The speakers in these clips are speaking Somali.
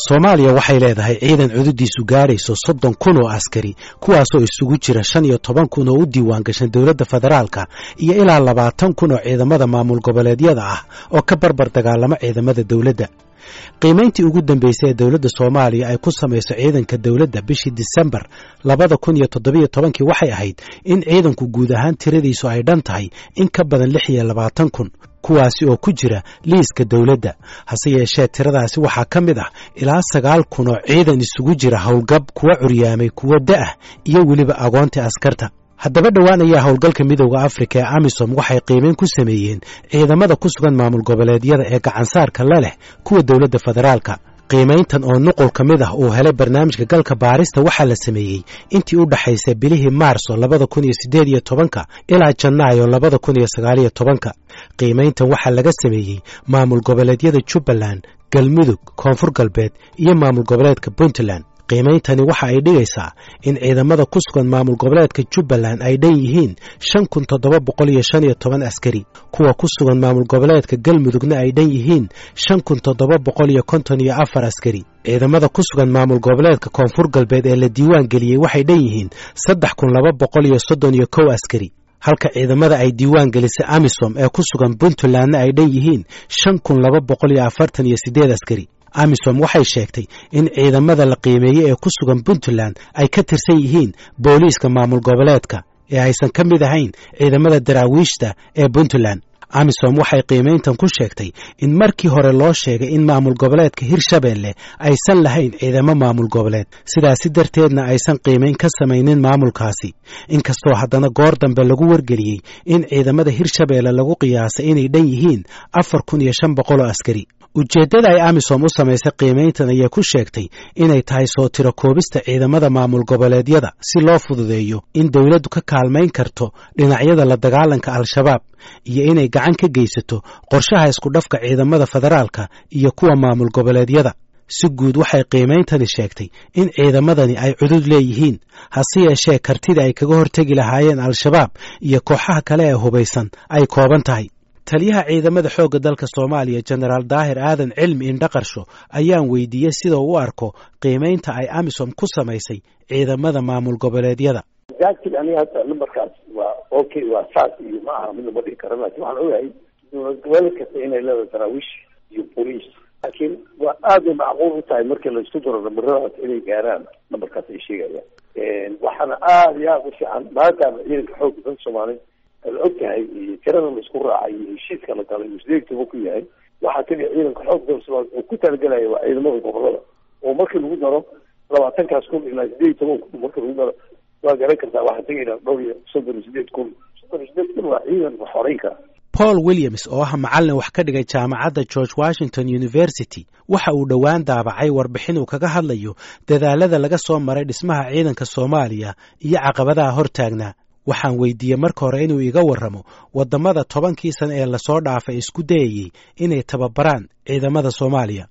soomaaliya waxay leedahay ciidan cududiisu gaadhayso soddon kun oo askari kuwaasoo isugu jira shan iyo toban kun oo u diiwaan gashan dowladda federaalka iyo ilaa labaatan kun oo ciidamada maamul goboleedyada ah oo ka barbar dagaalama ciidamada dowladda qiimayntii ugu dambeysay ee dowladda soomaaliya ay ku samayso ciidanka dowladda bishii disembar labada kun iyo toddobiyo tobankii waxay ahayd in ciidanku guud ahaan tiradiisu ay dhan tahay in ka badan lix iyo labaatan kun kuwaasi oo ku jira liiska dowladda hase yeeshee tiradaasi waxaa ka mid ah ilaa sagaal kun oo ciidan isugu jira howlgab kuwa curyaamay kuwa da'ah iyo weliba agoonta askarta haddaba dhowaan ayaa howlgalka midowda afrika ee amisom waxay qiimeyn ku sameeyeen ciidamada ku sugan maamul goboleedyada ee gacansaarka la leh kuwa dowladda federaalka qiimayntan oo nuqul ka mid ah uu helay barnaamijka galka baarista waxaa la sameeyey intii u dhaxaysay bilihii maarso labada kun iyo siddeed iyo tobanka ilaa janaayo labada kun iyo sagaaliyo tobanka qiimayntan waxaa laga sameeyey maamul goboleedyada jubbaland galmudug koonfur galbeed iyo maamul goboleedka puntland qiimeyntani waxa ay dhigaysaa in ciidamada ku sugan maamul goboleedka jubbaland ay dhan yihiin shan kun toddoba boqol iyo shan iyo toban askari kuwa ku sugan maamul goboleedka galmudugna ay dhan yihiin shan kun toddoba boqol iyo konton iyo afar askari ciidamada ku sugan maamul goboleedka koonfur galbeed ee la diiwaan geliyey waxay dhan yihiin saddex kun laba boqol iyo soddon iyo kow askari halka ciidamada ay diiwaan gelisay amisom ee ku sugan puntlandna ay dhan yihiin shan kun laba boqol iyo afartan iyo siddeed askari amisom waxay sheegtay in ciidamada la qiimeeyey ee ku sugan puntland ay ka tirsan yihiin booliiska maamul goboleedka ee aysan ka mid ahayn ciidamada daraawiishta ee puntland amisom waxay qiimayntan ku sheegtay in markii hore loo sheegay in maamul goboleedka hirshabeelle aysan lahayn ciidamo maamul goboleed sidaasi darteedna aysan qiimayn ka samaynin maamulkaasi inkastoo haddana goor dambe lagu wargeliyey in ciidamada hirshabeelle lagu qiyaasay inay dhan yihiin afar kun iyo shan boqol oo askari ujeeddada ay amisom u samaysay qiimayntan ayay ku sheegtay inay tahay soo tiro koobista ciidamada maamul goboleedyada si loo fududeeyo in dowladdu ka kaalmayn karto dhinacyada la dagaalanka al-shabaab iyo inay gacan ka geysato qorshaha iskudhafka ciidamada federaalka iyo kuwa maamul goboleedyada si guud waxay qiimeyntani sheegtay in ciidamadani ay cudud leeyihiin hase yeeshee kartida ay kaga hortegi lahaayeen al-shabaab iyo kooxaha kale ee hubaysan ay kooban tahay taliyaha ciidamada xoogga dalka soomaaliya jenaraal daahir aadan cilmi indhaqarsho ayaan weydiiyey sida u arko qiimaynta ay amisom ku samaysay ciidamada maamul goboleedyada exactly aniga hadda numberkaas waa okay waa saas iyo ma aha mid lama dhigi karo laakin waxaan ogahay dowlad goboleed kasta inay leedahay daraawiish iyo boliis laakiin waa aad bay macquul u tahay markii laisku daro namaradaas inay gaaraan numberkaas ay sheegayaan waxaana aada iyo aada u fiican maadaama ciidanka xoogga dalka soomaaliya la og tahay iyo tirada la isku raacay iyo heshiiska la galay iyo sideegtaba ku yahay waxaa keliya ciidanka xoog dalka soomaaliya uu ku talagelaya waa ciidamada gobolada oo markii lagu daro labaatankaas kun ilaa sideed iyo toban kun markii lagu daro waa garan kartaa waxaa tegaynaa dhowr iyo soddon iyo sideed kun soddon iyo sideed kun waa ciidan wax horeyn kara paul williams oo ah macallin wax ka dhigay jaamacadda george washington university waxa uu dhowaan daabacay warbixin uu kaga hadlayo dadaalada laga soo maray dhismaha ciidanka soomaaliya iyo caqabadaha hortaagnaa waxaan weydiiyey marka hore inuu iga warramo waddamada tobankii sana ee lasoo dhaafay isku dayayey inay tababaraan ciidamada soomaaliya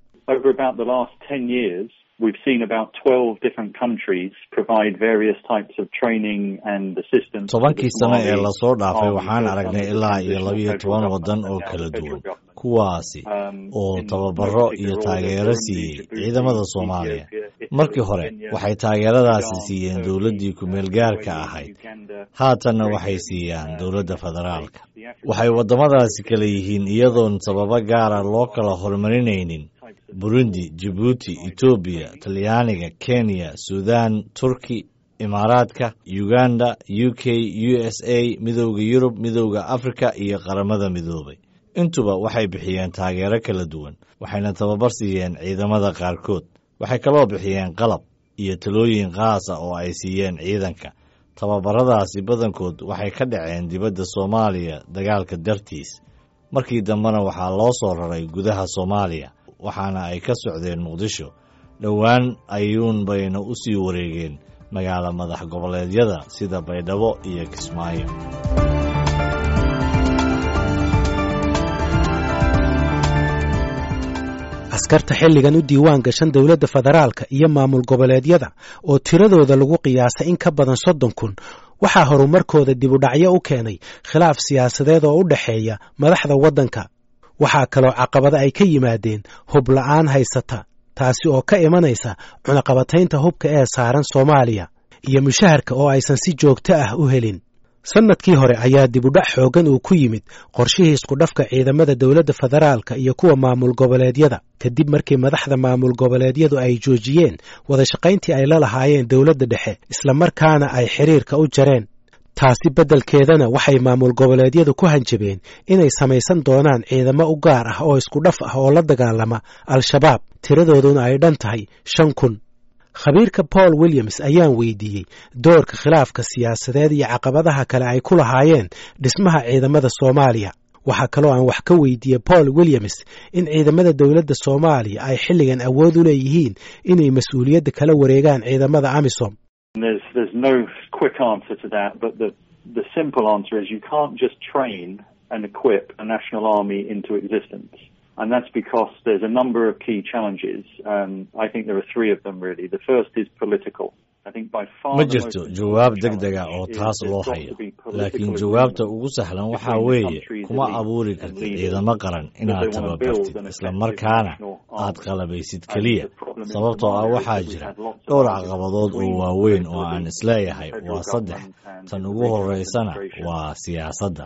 We've seen about 12 different countries provide various types of training and assistance. tobankii sano ee lasoo dhaafay waxaan aragnay ilaa iyo labiyo toban waddan oo kala duwan kuwaasi oo tababaro iyo taageero siiyey ciidamada soomaaliya markii hore waxay taageeradaasi siiyeen dowladdii ku-meel gaarka ahayd haatanna waxay siiyaan dowladda federaalka waxay waddamadaasi kala yihiin iyadoon sababo gaara loo kala horumarinaynin burundi jibuuti etoobiya talyaaniga kenya sudan turki imaaraadka uganda u k u s a midowda yurub midowda afrika iyo qaramada midoobay intuba waxay bixiyeen taageero kala duwan waxayna tababar siiyeen ciidamada qaarkood waxay kaloo bixiyeen qalab iyo talooyin qaasa oo ay siiyeen ciidanka tababaradaasi badankood waxay ka dhaceen dibadda soomaaliya dagaalka dartiis markii dambena waxaa loo soo raray gudaha soomaaliya waxaana ay ka socdeen muqdisho dhowaan ayuun bayna u sii wareegeen magaalo madax goboleedyada sida baydhabo iyo kismaayo askarta xilligan u diiwaan gashan dowladda federaalka iyo maamul goboleedyada oo tiradooda lagu qiyaasay in ka badan soddon kun waxaa horumarkooda dibudhacyo u keenay khilaaf siyaasadeed oo u dhexeeya madaxda waddanka waxaa kaloo caqabada ay ka yimaadeen hub la'aan haysata taasi oo ka imanaysa cunaqabataynta hubka ee saaran soomaaliya iyo mushaharka oo aysan si joogto ah u helin sannadkii hore ayaa dibudhac xooggan uu ku yimid qorshihii iskudhafka ciidamada dowladda federaalka iyo kuwa maamul goboleedyada kadib markii madaxda maamul goboleedyadu ay joojiyeen wadashaqayntii ay la lahaayeen dowladda dhexe islamarkaana ay xiriirka u jareen taasi beddelkeedana waxay maamul goboleedyadu ku hanjabeen inay samaysan doonaan ciidamo u gaar ah oo iskudhaf ah oo la dagaalama al-shabaab tiradooduna ay dhan tahay shan kun khabiirka paul williams ayaan weydiiyey doorka khilaafka siyaasadeed iyo caqabadaha kale ay ku lahaayeen dhismaha ciidamada soomaaliya waxaa kaloo aan wax ka weydiiyey paul williams in ciidamada dowladda soomaaliya ay xilligan awood u leeyihiin inay mas-uuliyadda kala wareegaan ciidamada amisom There's there's no quick answer to that, but the the simple answer is you can't just train and equip a national army into existence. And that's because there's a number of key challenges. Um, I think there are three of them really. The first is political. ma jirto jawaab deg dega oo taas loo hayo laakiin jawaabta ugu sahlan waxaa weeye kuma abuuri kartid ciidamo qaran inaad tababartid islamarkaana aad qalabaysid keliya sababtoo ah waxaa jira dhowr caqabadood oo waaweyn oo aan isleeyahay waa saddex tan ugu horeysana waa siyaasadda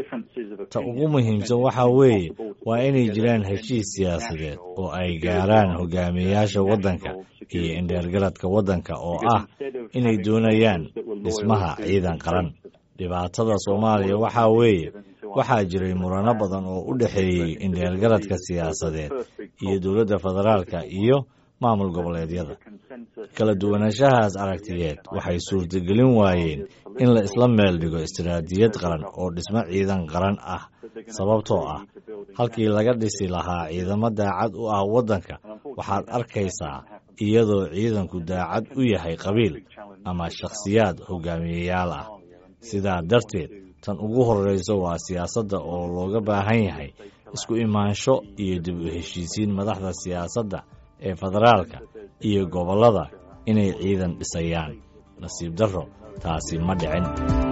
ta ugu muhiimsan waxaa weeye waa inay jiraan heshiis siyaasadeed oo ay gaaraan hogaamiyeyaasha waddanka iyo indheergaradka waddanka oo ah inay doonayaan dhismaha ciidan qaran dhibaatada soomaaliya waxaa weeye waxaa jiray murano badan oo u dhexeeyey indheergaradka siyaasadeed iyo dowladda federaalka iyo maamul goboleedyada kala duwanaanshahaas aragtiyeed waxay suurtagelin waayeen in la isla meel dhigo istiraatijiyad qaran oo dhismo ciidan qaran ah sababtoo ah halkii laga dhisi lahaa ciidamo daacad u ah waddanka waxaad arkaysaa iyadoo ciidanku daacad u yahay qabiil ama shakhsiyaad hogaamiyeyaal ah sidaa darteed tan ugu horreysa waa siyaasadda oo looga baahan yahay isku imaansho iyo dib u heshiisiin madaxda siyaasadda ee federaalka iyo gobollada inay ciidan dhisayaan nasiib darro taasi ma dhicin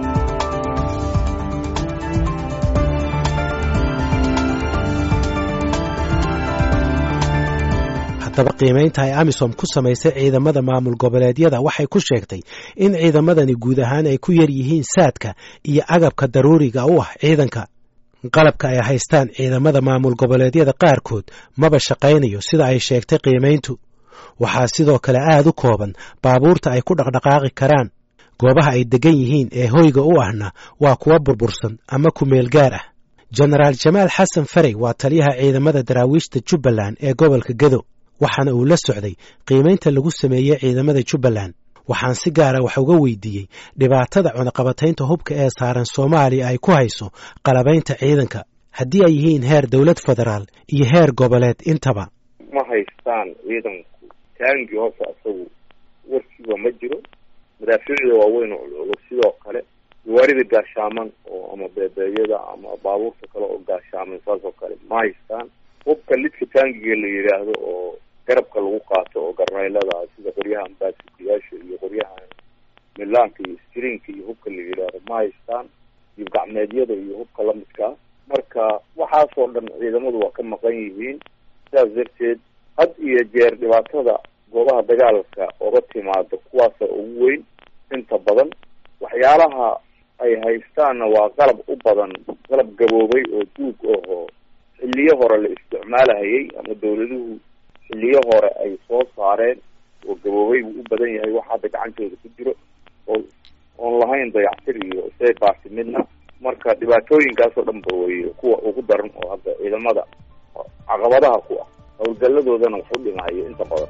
haddaba qiimaynta ay amisom ku samaysay ciidamada maamul goboleedyada waxay ku sheegtay in ciidamadani guud ahaan ay ku yar yihiin saadka iyo agabka daruuriga u ah ciidanka qalabka ay haystaan ciidamada maamul goboleedyada qaarkood maba shaqaynayo sida ay sheegtay qiimayntu waxaa sidoo kale aad u kooban baabuurta ay ku dhaqdhaqaaqi karaan goobaha ay degan yihiin ee hoyga u ahna waa kuwa burbursan ama ku meel gaar ah jenaraal jamaal xasan farey waa taliyaha ciidamada daraawiishta jubbaland ee gobolka gedo waxaana uu la socday qiimaynta lagu sameeyey ciidamada jubbaland waxaan si gaara wax uga weydiiyey dhibaatada cunaqabataynta hubka ee saaran soomaaliya ay ku hayso qalabaynta ciidanka haddii ay yihiin heer dowlad federaal iyo heer goboleed intaba ma haystaan ciidanku taangii hoose isagu warkiiba ma jiro madaafiicda waaweyn oo culculug sidoo kale gawaarida gaashaaman oo ama beebeeyada ama baabuurta kale oo gaashaaman saas oo kale ma haystaan hubka lidka taangiga la yidhaahdo oo garabka lagu qaato oo garneylada sida qoryahan baasukayaasha iyo qoryahan milaanka iyo strinka iyo hubka la yidhaahdo ma haystaan iyo gacmeedyada iyo hubka lamidkaa marka waxaasoo dhan ciidamadu waa ka maqan yihiin sidaas darteed had iyo jeer dhibaatada goobaha dagaalka oga timaado kuwaasa ugu weyn inta badan waxyaalaha ay haystaanna waa qalab u badan qalab gaboobay oo duug ahoo xilliyo hore la isticmaalahayay ama dawladuhu xilliyo hore ay soo saareen oo gaboobay buu u badan yahay wax hadda gacantooda ku jiro oo oon lahayn dayactir iyo say baasi midna marka dhibaatooyinkaasoo dhan ba wey kuwa ugu daran oo hadda ciidamada caqabadaha ku ah howlgalladoodana wax u dhimahayo inta badan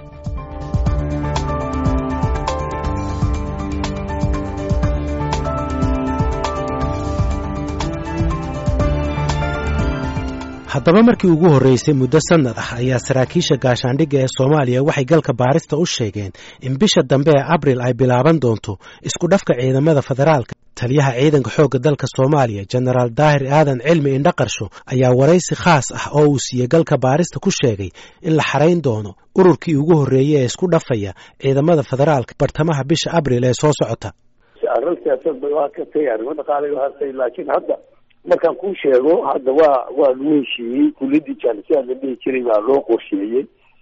haddaba markii ugu horreysay muddo sannad ah ayaa saraakiisha gaashaandhigga ee soomaaliya waxay galka baarista u sheegeen in bisha dambe ee abril ay bilaaban doonto isku dhafka ciidamada federaalka taliyaha ciidanka xoogga dalka soomaaliya jenaraal daahir aadan cilmi indhaqarsho ayaa waraysi khaas ah oo uu siiyey galka baarista ku sheegay in la xarayn doono ururkii ugu horreeyey ee isku dhafaya ciidamada federaalka bartamaha bisha abril ee soo socota arrin siyaasad bay waa ka tagay arrimo dhaqaalay waa hartay laakiin hadda markaan kuu sheego hadda waa waa lagu heshiiyey kuliyadii jaalisiyaad la dhihi jiray baa loo qorsheeyey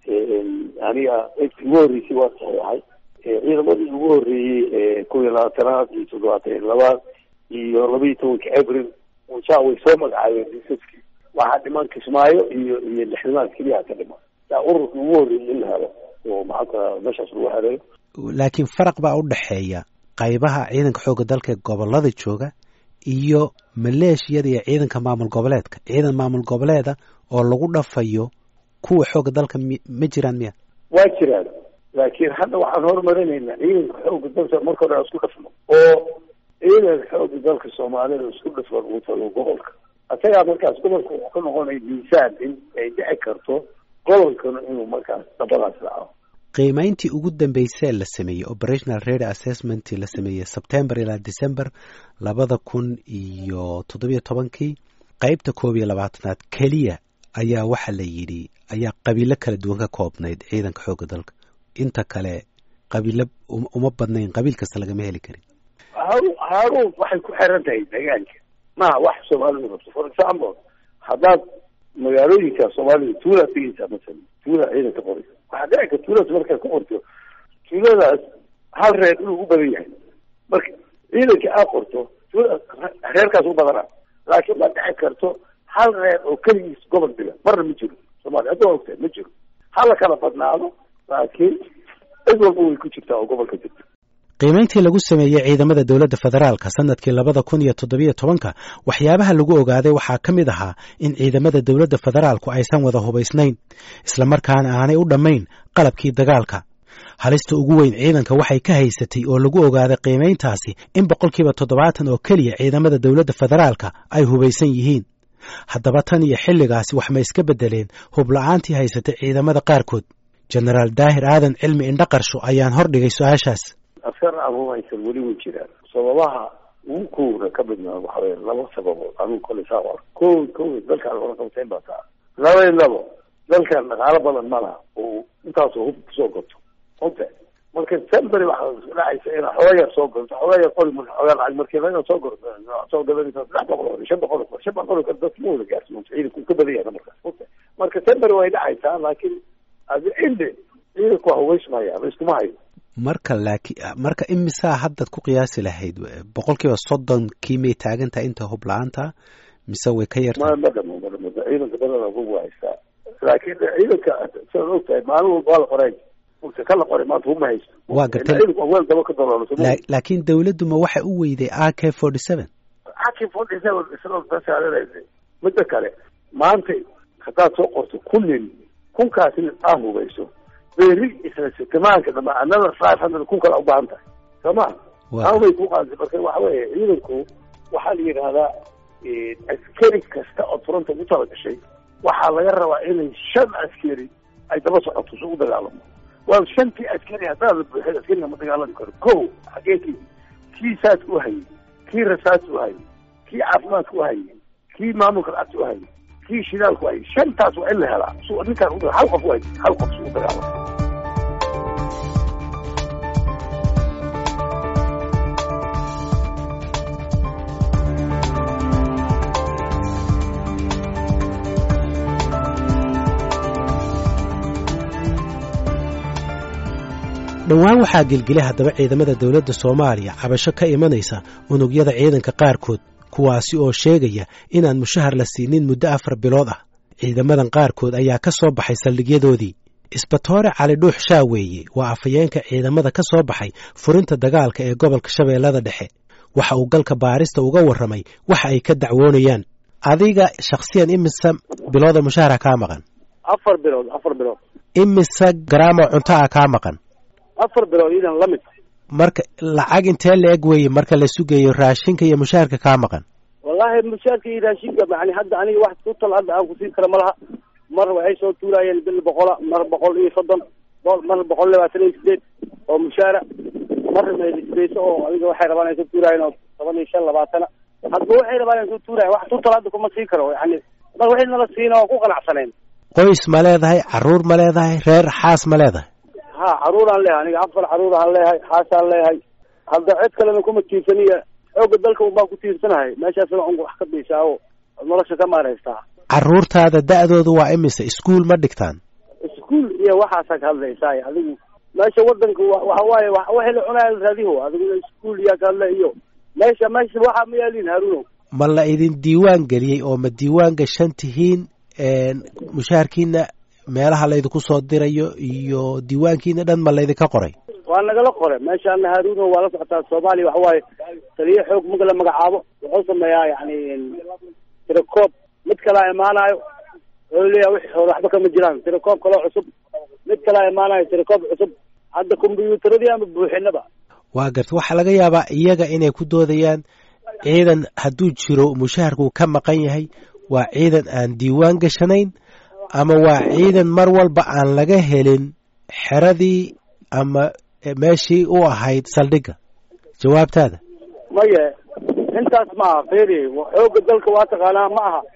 aniga intii ugu horreysay waa saxeexay ciidamadii ugu horreeyey kun iyo labaatanaad iyo toddobaatan iyo labaad iyo laba iyo tobanka abril saa way soo magacaabeen disaskii waxaa dhiman kismaayo iyo iyo lixdamaad keliya ka dhiman yaa ururka ugu horreeyay in la helo oo maxaanka meeshaas lagu xereeyo laakiin faraq baa u dhexeeya qaybaha ciidanka xoogga dalka ee gobolada jooga iyo maleeshiyada iyo ciidanka maamul goboleedka ciidan maamul goboleeda oo lagu dhafayo kuwa xoogga dalka m ma jiraan miya waa jiraan laakiin hadda waxaan horumarinaynaa ciidanka xoogga dalka marka hore aan isku dhafno oo ciidanka xoogga dalka soomaalida isku dhafan uu tago gobolka isagaa markaas gobolka wuxuu ka noqonaya miisaan in ay dhici karto gobolkana inuu markaas dabadaas dhaco qiimayntii ugu dambeysee la sameeyey operational rady assessment la sameeyey sebtember ilaa december labada kun iyo toddobiyo tobankii qeybta koob iyo labaatanaad keliya ayaa waxa la yidhi ayaa qabiilo kala duwan ka koobnayd ciidanka xoogga dalka inta kale qabiilo uma badnayn qabiil kasta lagama heli karin haarun haarun waxay ku xiran tahay deegaanka maha wax soomaalidu rabto for example haddaad magaalooyinka soomaalida tuulaad tegeysaa masalan tuula ciidanka qoraysa waxaa dhici karta tuuladaas markaad ku qorto tuuladaas hal reer inuu u badan yahay marka ciidanka aad qorto tuuladaas reerkaas u badanaa laakiin ma dhici karto hal reer oo keligiis gobol dhiga marna ma jiro soomaaliya hadda waa ogtahay ma jiro hala kala badnaado laakiin cid walba way ku jirtaa oo gobolka jirta qiimayntii lagu sameeyey ciidamada dowladda federaalka sanadkii labada kun iyo toddobiyo tobanka waxyaabaha lagu ogaaday waxaa ka mid ahaa in ciidamada dowladda federaalku aysan wada hubaysnayn islamarkaana aanay u dhammayn qalabkii dagaalka halista ugu weyn ciidanka waxay ka haysatay oo lagu ogaaday qiimayntaasi in boqolkiiba toddobaatan oo keliya ciidamada dowladda federaalka ay hubaysan yihiin haddaba tan iyo xilligaasi wax ma iska beddeleen hubla-aantii haysatay ciidamada qaarkood jenaraal daahir aadan cilmi indhaqarsho ayaan hordhigay su-aashaas askar anugu haysan weli way jiraan sababaha ugu kowda ka midnaa waxa weye laba sababood anugu kole saa ar ko ko dalkaan hore qabteen baa taa laba iyo labo dalkan dhaqaalo badan ma laha oo intaasoo hub kusoo goto ogta marka semberi waxaa dhacaysa inaa xooga yar soo goto xooga yar qori marka xoogaa lacag markii laga soo gor soo gadanaysa saddex boqol oo shan boqol oo shan boqol oo dadka ma wada gaarsiin ciidanku ka badan yahay markaas ogta marka semberi way dhacaysaa laakiin adi cinde ciidanku waa hubaysmaya la iskuma hayo marka laakiin marka imisaa haddaad ku qiyaasi lahayd boqol kiiba soddonkii may taagan tahay inta hub la-aanta mise way ka yarta ma ma dhamo ma dhamo ciidanka badana hub waa haystaa laakiin ciidanka sidaad og tahay maalin walba waa la qoray ugta ka la qoray maanta hub ma haysto waa gartay ciidanku waa weel daba ka daloolo laakiin dawladdu ma waxa u weyday a k forty seven a k forty seven isla basaaranaysa midda kale maanta haddaad soo qorto kun nin kunkaasi aa hubayso beri isla sitamaanka dhama another five hundred kun kala ubaahan tahay soo ma amay ku qaadisa marka waxa weeye ciidanku waxaa la yidhaahdaa askari kasta oo furanta ugu tala gashay waxaa laga rabaa inay shan askari ay daba socoto si u dagaalamo waa shantii askari haddaad la buuxay askariga ma dagaalami karo ko xagee ki kii saadka u hayay kii rasaadka u hayay kii caafimaadka u hayay kii maamulka lacagta u hayay kii shidaalku hayay shantaas waa in la helaa su ninkaan u hal qof u hayay hal qof si u dagaalamo dhowaan waxaa gelgelay haddaba ciidamada dowladda soomaaliya cabasho ka imanaysa unugyada ciidanka qaarkood kuwaasi oo sheegaya inaan mushahar la siinin muddo afar bilood ah ciidamadan qaarkood ayaa ka soo baxay saldhigyadoodii isbatoore cali dhuux shaaweeye waa afhayeenka ciidamada ka soo baxay furinta dagaalka ee gobolka shabeellada dhexe waxa uu galka baarista uga warramay waxa ay ka dacwoonayaan adiga shakhsiyan imise bilooda mushahara kaa maqan afar bilood afar bilood imise garaamo cunto ah kaa maqan afar bilood idan la mid marka lacag intee la eg weeye marka la sugayo raashinka iyo mushaharka kaa maqan wallahi mushaarka iyo raashinka yani hadda aniga wax kutal hadda aan kusiin kara ma laha mar waxay soo tuuraayeen bil boqola mar boqol iyo soddon mar boqol labaatan iyo sideed oo mushaara mar meelisbeyso oo adiga waxay rabaan ay soo tuuraayeen oo toban iyo shan labaatana hadba waxay rabaan ay soo tuurayen wax tutal hadda kuma siin karo yani mar waxay nala siina oo ku qanacsaneen qoys ma leedahay caruur ma leedahay reer xaas ma leedahay ha caruuraan leeyahay aniga afar caruuraan leeyahay xaasaan leeyahay hadda cid kalena kuma tiirsaniya xooga dalka un baan ku tiirsanahay meeshaasna un wax ka biishaa oo nolosha ka maaraystaa caruurtaada da-doodu waa imise iskuol ma dhigtaan iskuol iskuol iyo waxaasaa ka hadlaysaay adigu meesha wadanka waxa waaye waxay la cunaya raadiho adigu iskuol iyaa ka hadla iyo meesha meesha waxaa ma yaalin haruunow ma la idin diiwaan geliyey oo ma diiwaan gashan tihiin mushaharkiina meelaha laydinku soo dirayo iyo diiwaankiina dhan ma laydinka qoray waa nagala qoray meeshaana haruuno waa la socotaa soomaaliya waxa waaye taliyo xoog marka la magacaabo wuxuu sameeyaa yani tirakoob mid kalaa imaanayo wuxuu leeyahay wixii hore waxba kama jiraan tirakoob kaloo cusub mid kalaa imaanayo tirakoob cusub hadda kombyuutaradii ama buuxinaba waa garta waxaa laga yaabaa iyaga inay ku doodayaan ciidan hadduu jiro mushaharku ka maqan yahay waa ciidan aan diiwaan gashanayn ama waa ciidan mar walba aan laga helin xeradii ama meeshii u ahayd saldhigga jawaabtaada maye intaas ma aha feri xooga dalka waa taqaanaa ma aha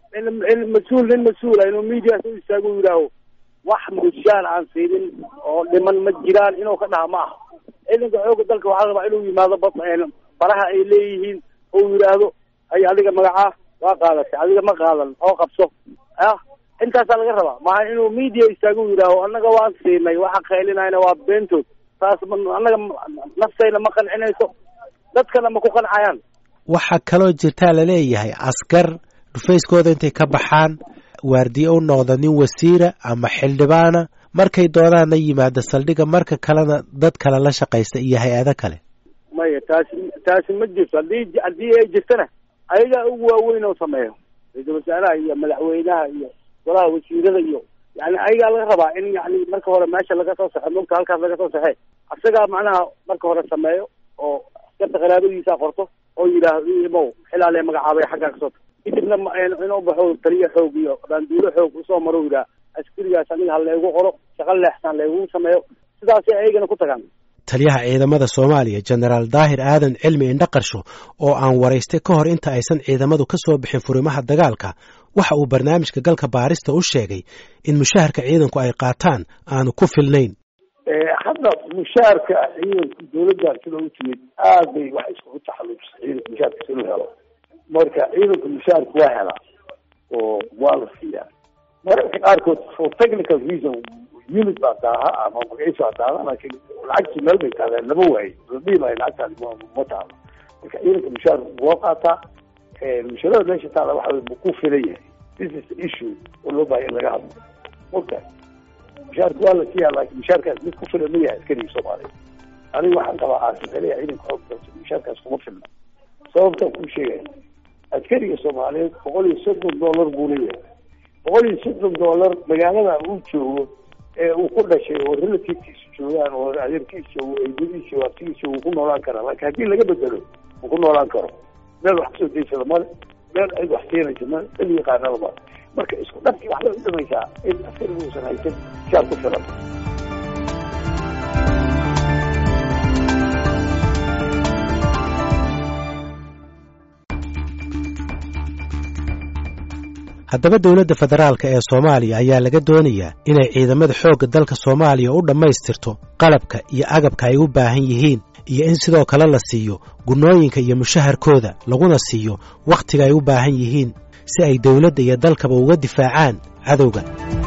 in mas-uul nin mas-uula inuu medias u istaago yidhaaho wax mushaar aan siinin oo dhiman ma jiraan inuu ka dhaha ma aha ciidanka xooga dalka waxaa rabaa inuu yimaado baraha ay leeyihiin ou yidhaahdo hay adiga magacaa waa qaadatay adiga ma qaadan oo qabso ah intaasaa laga rabaa maaha inuu media istaago yidhaaho annaga waan siinay waxa qaylinayna waa beentood taas annaga naftayna ma qancinayso dadkana ma ku qancayaan waxaa kaloo jirtaa laleeyahay askar dhufayskooda intay ka baxaan waardiye u noqda nin wasiira ama xildhibaana markay doodaanna yimaada saldhigga marka kalena dad kale la shaqaysta iyo hay-ado kale maya taasi taasi ma jirto haddii haddii ay jirtana ayagaa ugu waaweyn oo sameeyo ra-iisul wasaaraha iyo madaxweynaha iyo golaha wasiirada iyo yani ayagaa laga rabaa in yani marka hore meesha laga soo saxo mogta halkaas laga soo saxe asagaa macnaha marka hore sameeyo oo askarta qaraabadiisa qorto oo yidhaahdo imow xilaalee magacaabay xaggaa kasoo ta kadibna inuu baxo taliyo xoog iyo baanduulo xoog usoo maro yidhaha askarigaas aniga ha laygu qoro shaqo leexsan laygu sameeyo sidaasay ayagana ku tagaan taliyaha ciidamada soomaaliya jenaraal daahir aadan cilmi indhaqarsho oo aan waraystay ka hor inta aysan ciidamadu ka soo bixin furimaha dagaalka waxa uu barnaamijka galka baarista u sheegay in mushaharka ciidanku ay qaataan aanu ku filnayn hadda mushaharka ciidanka dawladdan sida u timid aad bay wax iskugu taxalluujisay ciidanka mushaharka si loo helo marka ciidanka mushaharka waa helaa oo waa la siiyaa mararka qaarkood for technical reason unit baa daaha ama magaciisa baa daaha laakiin lacagtii meel bay taadeen lama waayo ladhihi maayo lacagtaadi ma ma taalo marka ciidanka mushaar waa qaataa mushaarada meesha taala waxa wey ku filan yahay this is the issue oo loo bahay in laga hadlo mogta mushaarka waa la siiyaa laakiin mushaarkaas mid ku filan ma yahay askariga soomaaliya aniga waxaan qabaa aasixinaya ciidanka xoog dalsa mushaarkaas kuma filna sababtaan kuu sheegaya askariga soomaaliyeed boqol iyo soddon dollar buu leeyahay boqol iyo soddon dollar magaalada uu joogo ee uu ku dhashay oo relativekiisu joogaan oo adeerkiisa joogo eedadiisa o abtigiisa uu ku noolaan karaa laakiin haddii laga bedelo uu ku noolaan karo meel wax kasoo daysada male meel cid wax siinaysa male cid yaqaanada male marka isku dhabkii waxbay u dhamaysaa in askariga uusan haysan shaar ku filan haddaba dowladda federaalk ee soomaaliya ayaa laga doonayaa inay ciidamada xoogga dalka soomaaliya u dhammaystirto qalabka iyo agabka ay u baahan yihiin iyo in sidoo kale la siiyo gunnooyinka iyo mushaharkooda laguna siiyo wakhtiga ay u baahan yihiin si ay dowladda iyo dalkaba uga difaacaan cadowga